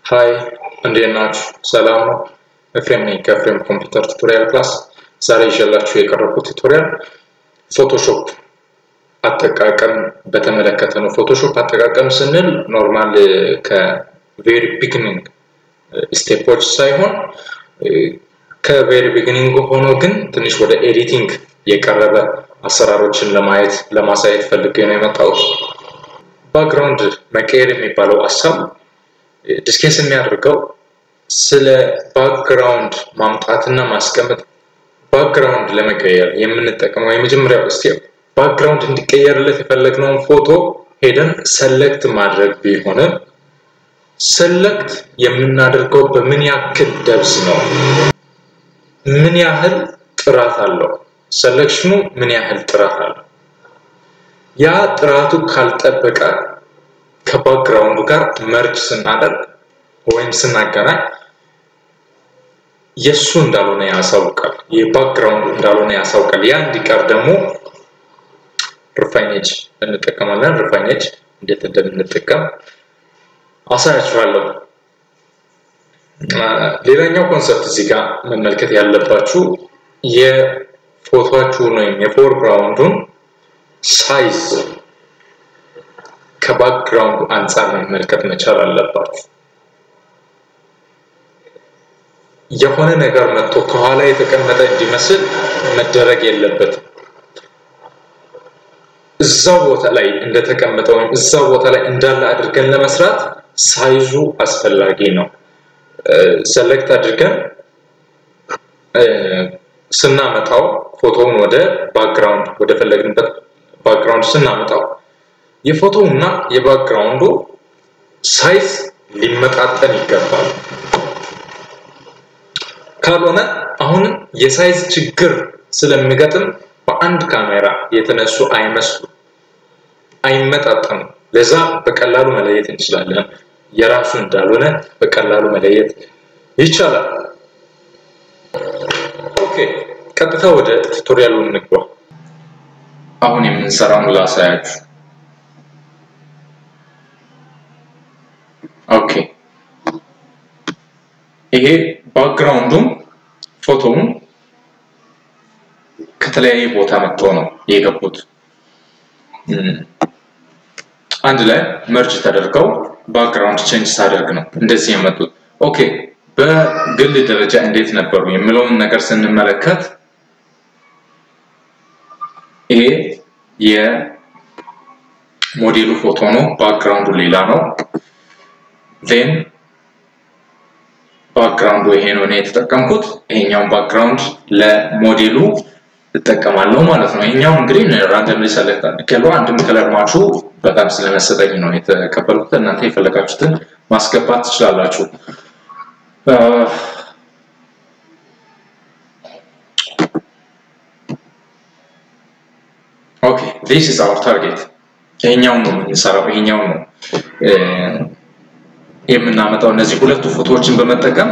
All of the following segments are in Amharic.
ሀይ እንዴት ናችሁ? ሰላም ነው? ኤፍሬም ነኝ ከኤፍሬም ኮምፒውተር ቱቶሪያል ክላስ። ዛሬ ይዤላችሁ የቀረብኩት ቱቶሪያል ፎቶሾፕ አጠቃቀም በተመለከተ ነው። ፎቶሾፕ አጠቃቀም ስንል ኖርማል ከቬሪ ቢግኒንግ ስቴፖች ሳይሆን ከቬሪ ቢግኒንግ ሆኖ ግን ትንሽ ወደ ኤዲቲንግ የቀረበ አሰራሮችን ለማየት ለማሳየት ፈልጌ ነው የመጣሁት። ባክግራውንድ መቀየር የሚባለው ሀሳብ ዲስኬስ የሚያደርገው ስለ ባክግራውንድ ማምጣትና ማስቀመጥ ባክግራውንድ ለመቀየር የምንጠቀመው የመጀመሪያው ስቴፕ ባክግራውንድ እንዲቀየርለት የፈለግነውን ፎቶ ሄደን ሰለክት ማድረግ ቢሆንም ሰለክት የምናደርገው በምን ያክል ደብስ ነው? ምን ያህል ጥራት አለው? ሰሌክሽኑ ምን ያህል ጥራት አለው? ያ ጥራቱ ካልጠበቀ ከባክግራውንዱ ጋር መርጅ ስናደርግ ወይም ስናገናኝ የእሱ እንዳልሆነ ያሳውቃል። የባክግራውንዱ እንዳልሆነ ያሳውቃል። ያ እንዲቀር ደግሞ ሪፋይኔጅ እንጠቀማለን። ሪፋይኔጅ እንዴት እንደምንጠቀም አሳያችኋለሁ። ሌላኛው ኮንሰፕት እዚህ ጋር መመልከት ያለባችሁ የፎቶችሁን ወይም የፎርግራውንዱን ሳይዝ ከባክግራውንዱ አንጻር መመልከት መቻል አለባችሁ። የሆነ ነገር መጥቶ ከኋላ የተቀመጠ እንዲመስል መደረግ የለበትም። እዛው ቦታ ላይ እንደተቀመጠ ወይም እዛው ቦታ ላይ እንዳለ አድርገን ለመስራት ሳይዙ አስፈላጊ ነው። ሰለክት አድርገን ስናመጣው ፎቶውን ወደ ባክግራውንድ ወደ ፈለግንበት ባክግራውንድ ስናመጣው የፎቶው እና የባክግራውንዱ ሳይዝ ሊመጣጠን ይገባል። ካልሆነ አሁንም የሳይዝ ችግር ስለሚገጥም በአንድ ካሜራ የተነሱ አይመስሉም፣ አይመጣጠኑም። ለዛ በቀላሉ መለየት እንችላለን። የራሱ እንዳልሆነ በቀላሉ መለየት ይቻላል። ኦኬ፣ ቀጥታ ወደ ቱቶሪያሉ እንግባ። አሁን የምንሰራውን ላሳያችሁ። ኦኬ፣ ይሄ ባክግራውንዱም ፎቶውን ከተለያየ ቦታ መጥተው ነው የገቡት። አንድ ላይ መርጅ ተደርገው ባክግራውንድ ቼንጅ ሳደርግ ነው እንደዚህ የመጡት። ኦኬ በግል ደረጃ እንዴት ነበሩ የሚለውን ነገር ስንመለከት ይሄ የሞዴሉ ፎቶ ነው፣ ባክግራውንዱ ሌላ ነው። ዜን ባክግራውንዱ ይሄ ነው እኔ የተጠቀምኩት። ይሄኛውን ባክግራውንድ ለሞዴሉ እጠቀማለሁ ማለት ነው። ይሄኛው እንግዲህ ራንደምሊ ሰለክት አድርጌያለሁ። አንድም ከለር ማቹ በጣም ስለመሰጠኝ ነው የተቀበልኩት። እናንተ የፈለጋችሁትን ማስገባት ትችላላችሁ። ኦኬ ዲስ ኢዝ አወር ታርጌት። ይሄኛውን ነው የምንሰራው። ይሄኛው ነው የምናመጣው እነዚህ ሁለቱ ፎቶዎችን በመጠቀም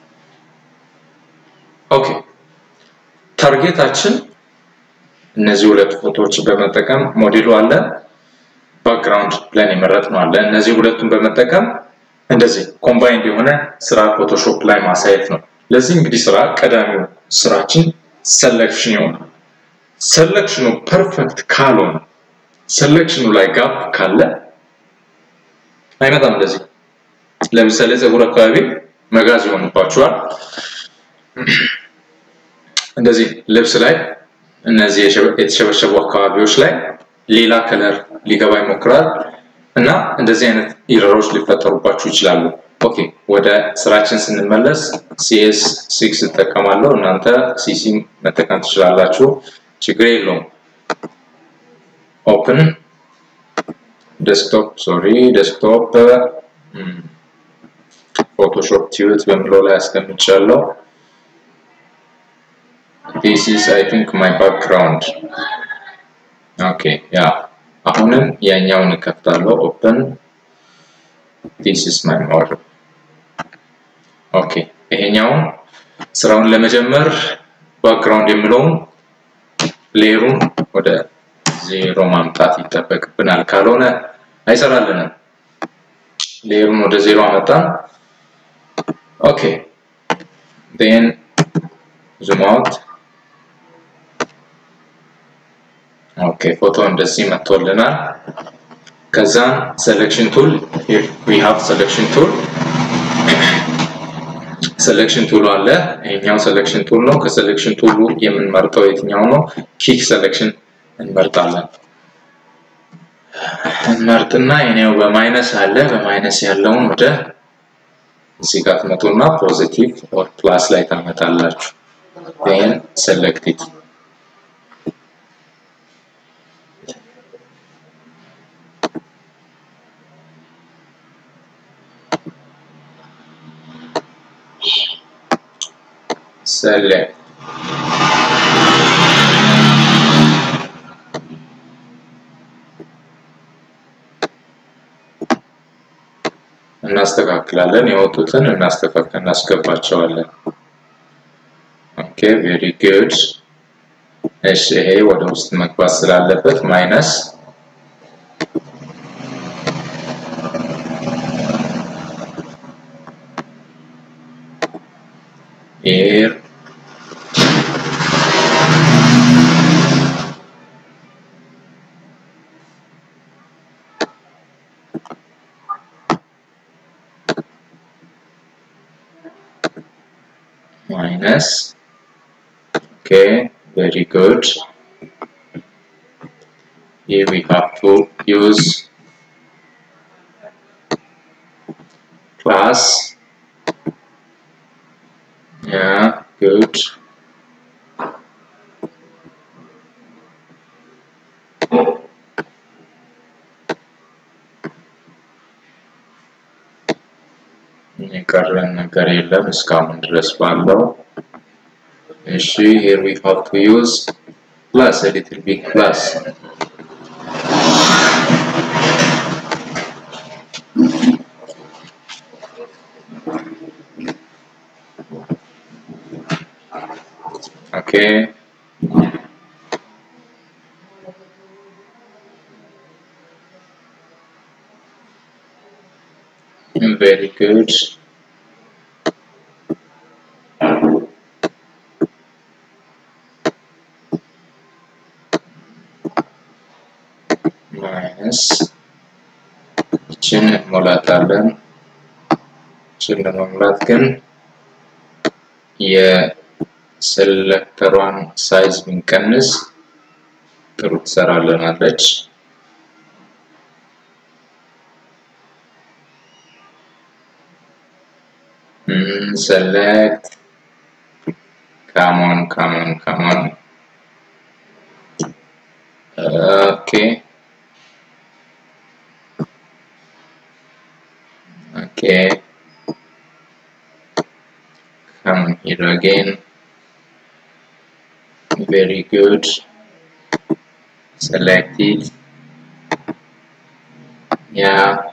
ኦኬ ታርጌታችን እነዚህ ሁለት ፎቶዎችን በመጠቀም ሞዴሉ አለ፣ ባክግራውንድ ብለን የመረጥነው አለ። እነዚህ ሁለቱን በመጠቀም እንደዚህ ኮምባይንድ የሆነ ስራ ፎቶሾፕ ላይ ማሳየት ነው። ለዚህ እንግዲህ ስራ ቀዳሚው ስራችን ሰሌክሽን ይሆናል። ሰሌክሽኑ ፐርፌክት ካልሆነ ሰሌክሽኑ ላይ ጋፕ ካለ አይመጣም። እንደዚህ ለምሳሌ ፀጉር አካባቢ መጋዝ ይሆንባችኋል። እንደዚህ ልብስ ላይ እነዚህ የተሸበሸቡ አካባቢዎች ላይ ሌላ ከለር ሊገባ ይሞክራል እና እንደዚህ አይነት ኢረሮች ሊፈጠሩባችሁ ይችላሉ። ኦኬ ወደ ስራችን ስንመለስ ሲኤስ ሲክስ እጠቀማለሁ። እናንተ ሲሲ መጠቀም ትችላላችሁ፣ ችግር የለውም። ኦፕን ዴስክቶፕ ሶሪ ዴስክቶፕ ፎቶሾፕ ቲዩት በሚለው ላይ አስቀምጫለሁ። this is I think my background ኦኬ ያ አሁንም ያኛውን እከፍታለሁ ኦፕን this is my model ኦኬ ይሄኛውን ስራውን ለመጀመር ባክግራውንድ የሚለውን ሌየሩን ወደ ዜሮ ማምጣት ይጠበቅብናል ካልሆነ አይሰራልንም ሌየሩን ወደ ዜሮ አመጣን ኦኬ ዴን ዙም አውት ኦኬ ፎቶ እንደዚህ መጥቶልናል። ከዛ ሴሌክሽን ቱል ዊ ሃቭ ሴሌክሽን ቱል ሴሌክሽን ቱል አለ። ይሄኛው ሴሌክሽን ቱል ነው። ከሴሌክሽን ቱሉ የምንመርጠው የትኛው ነው? ኪክ ሴሌክሽን እንመርጣለን። እንመርጥና የኔው በማይነስ አለ። በማይነስ ያለውን ወደ እዚህ ጋር ትመጡና ፖዚቲቭ ኦር ፕላስ ላይ ታመጣላችሁ። ይህን ሴሌክቲቭ select እናስተካክላለን። የወጡትን እናስተካክል እናስገባቸዋለን። ኦኬ ቬሪ ጉድ። እሺ ይሄ ወደ ውስጥ መግባት ስላለበት ማይነስ here minus okay very good here we have to use class yeah good የቀረን ነገር የለም እስካሁን ድረስ ባለው እሺ here we have to use plus a little bit plus okay very good minus ይችን እንሞላታለን ይችን ለመሙላት ግን የሴሌክተሯን ሳይዝ ብንቀንስ ጥሩ ትሰራልናለች Mm, select come on come on come on okay okay come here again very good select it yeah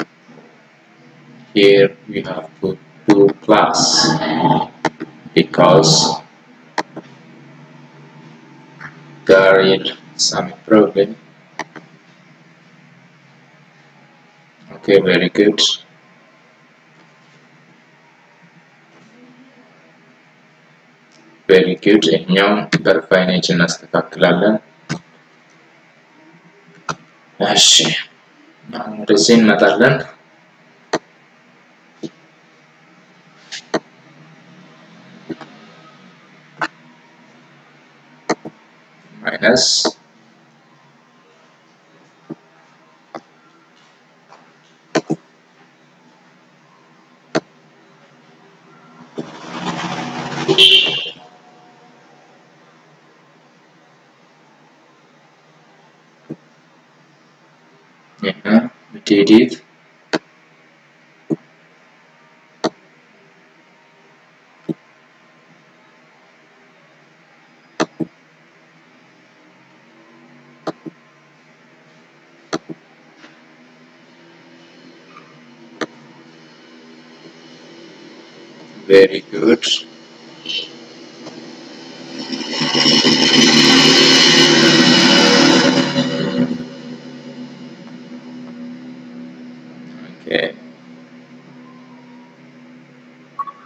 here we have to do plus because there is some problem okay very good very good እኛው በርፋይኔጅ እናስተካክላለን እሺ አሁን ወደዚህ እንመጣለን minus yeah we did it very good okay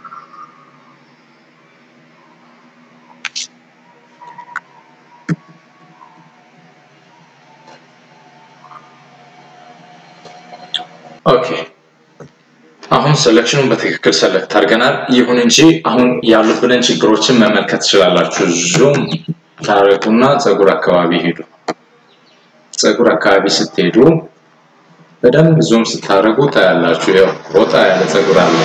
ኦኬ አሁን ሴሌክሽኑን በትክክል ሰለክት አድርገናል። ይሁን እንጂ አሁን ያሉብንን ችግሮችን መመልከት ትችላላችሁ። ዙም ታረጉና ፀጉር አካባቢ ሄዱ። ፀጉር አካባቢ ስትሄዱ በደንብ ዙም ስታደርጉ ታያላችሁ። ያው ወጣ ያለ ፀጉር አለ።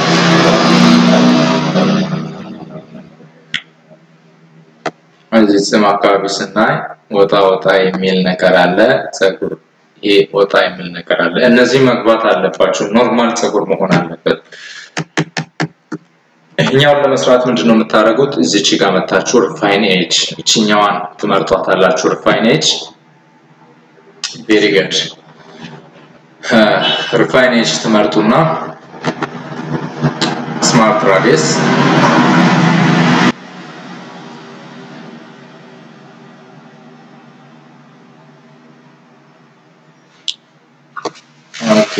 እዚህ ጽም አካባቢ ስናይ ወጣ ወጣ የሚል ነገር አለ። ፀጉር ይሄ ወጣ የሚል ነገር አለ። እነዚህ መግባት አለባቸው። ኖርማል ፀጉር መሆን አለበት። ይህኛውን ለመስራት ምንድን ነው የምታደርጉት? እዚች ጋር መታችሁ ሪፋይን ኤጅ እችኛዋን ትመርጧታላችሁ። ሪፋይን ኤጅ ቬሪ ጉድ ሪፋይን ኤጅ ትመርጡና ስማርት ራዲየስ ኦኬ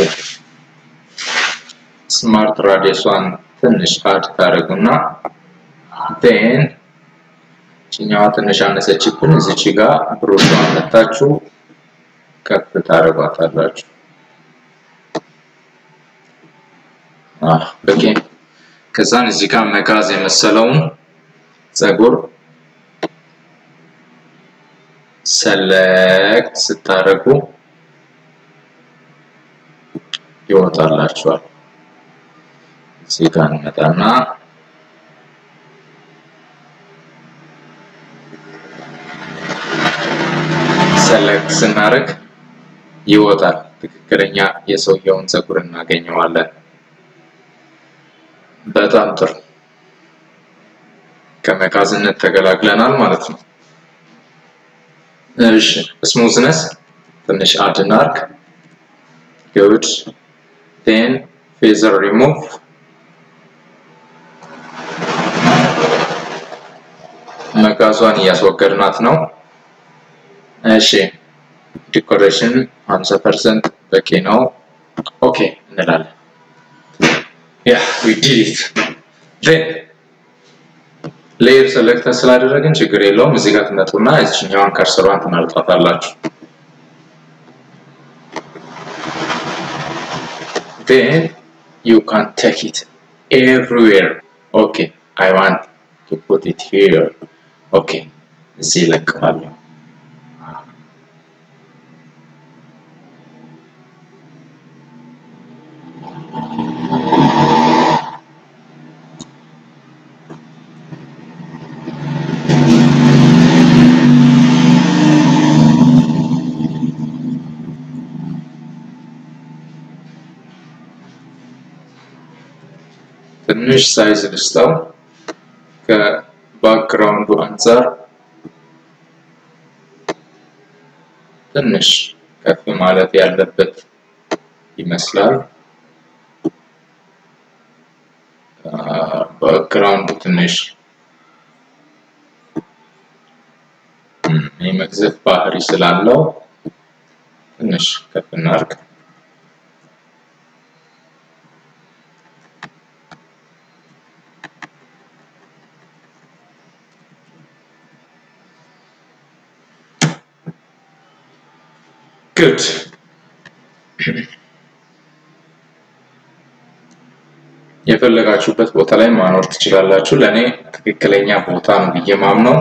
ስማርት ራዲየሷን ትንሽ አድ ታደርጉና ዴን ችኛዋ ትንሽ አነሰችብን። እዚች ጋር ብሩሿን መታችሁ ከፍ ታደርጓታላችሁ። በቂ ከዛን እዚህ ጋር መጋዝ የመሰለውን ፀጉር ሰለክት ስታደርጉ ይወጣላችኋል። እዚህ ጋር እንመጣና ሰለክት ስናደርግ ይወጣል። ትክክለኛ የሰውየውን ፀጉር እናገኘዋለን። በጣም ጥሩ። ከመጋዝነት ተገላግለናል ማለት ነው። እሺ ስሙዝነስ ትንሽ አድ እናድርግ። ጉድ ቴን ፌዘር ሪሙቭ መጋዟን እያስወገድናት ነው። እሺ ዲኮሬሽን 50% በቂ ነው። ኦኬ እንላለን። ያ ዊ ዲድ ኢት ዜን ሌየር ሰሌክተር ስላደረግን ችግር የለውም። እዚህ ጋር ትመጡና እዚህኛዋን ከርሰሯን ትመርጧታላችሁ። then you can take it everywhere okay i want to put it here okay እዚህ እለቅማለሁ ትንሽ ሳይዝ ልስጠው ከባክግራውንዱ አንጻር ትንሽ ከፍ ማለት ያለበት ይመስላል። ባክግራውንዱ ትንሽ የመግዘፍ ባህሪ ስላለው ትንሽ ከፍ እናድርግ። ጉድ የፈለጋችሁበት ቦታ ላይ ማኖር ትችላላችሁ። ለእኔ ትክክለኛ ቦታ ነው ብዬ ማምነው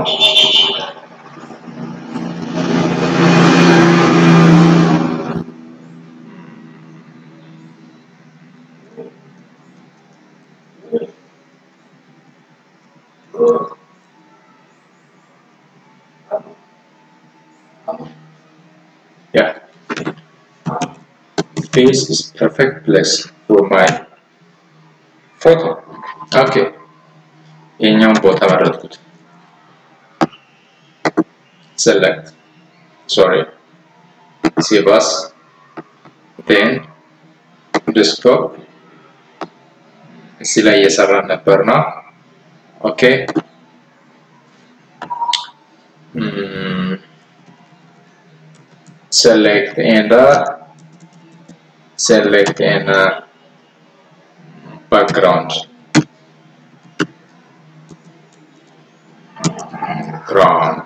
yeah face is perfect place for my photo okay የኛውን ቦታ መረጥኩት select sorry save as then desktop እዚህ ላይ እየሰራን ነበር ነው ኦኬ select and uh, select and uh, background ground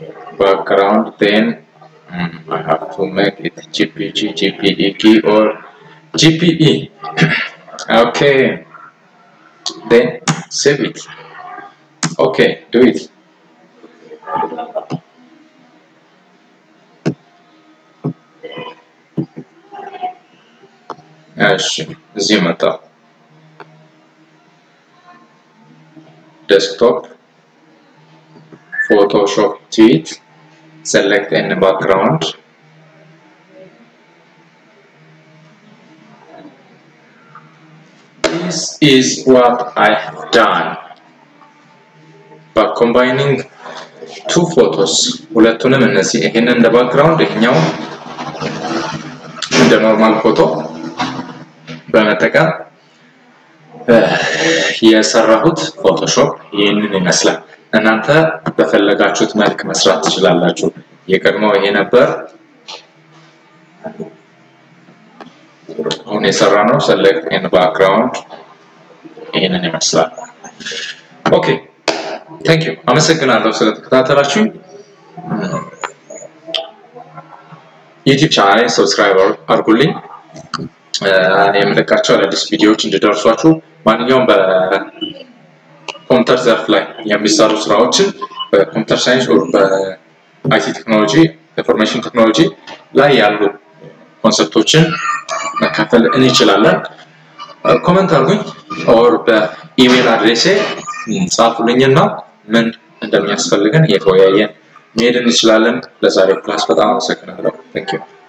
background then um, I have to make it GPG GPD key or GPE. Okay. Then save it. Okay, do it. እሺ እዚህ መጣ። ዴስክቶፕ ፎቶሾፕ ትዊት select any background this is what I have done by combining two photos ሁለቱንም እነዚህ ይሄንን እንደ ባክግራውንድ ይሄኛው እንደ ኖርማል ፎቶ በመጠቀም የሰራሁት ፎቶሾፕ ይህንን ይመስላል። እናንተ በፈለጋችሁት መልክ መስራት ትችላላችሁ። የቀድሞው ይሄ ነበር። አሁን የሰራ ነው ሰሌክት ኤን ባክግራውንድ ይህንን ይመስላል። ኦኬ ታንክ ዩ አመሰግናለሁ ስለተከታተላችሁኝ። ዩቲዩብ ቻናሌን ሰብስክራይብ አድርጉልኝ። የምለቃቸው አዳዲስ ቪዲዮዎች እንዲደርሷችሁ ማንኛውም በኮምፒውተር ዘርፍ ላይ የሚሰሩ ስራዎችን በኮምፒውተር ሳይንስ በአይቲ ቴክኖሎጂ ኢንፎርሜሽን ቴክኖሎጂ ላይ ያሉ ኮንሰፕቶችን መካፈል እንችላለን። ኮመንት አድርጉኝ ኦር በኢሜል አድሬሴ ጻፉልኝና ምን እንደሚያስፈልገን እየተወያየን መሄድ እንችላለን። ለዛሬ ክላስ በጣም አመሰግናለሁ። ታንክ ዩ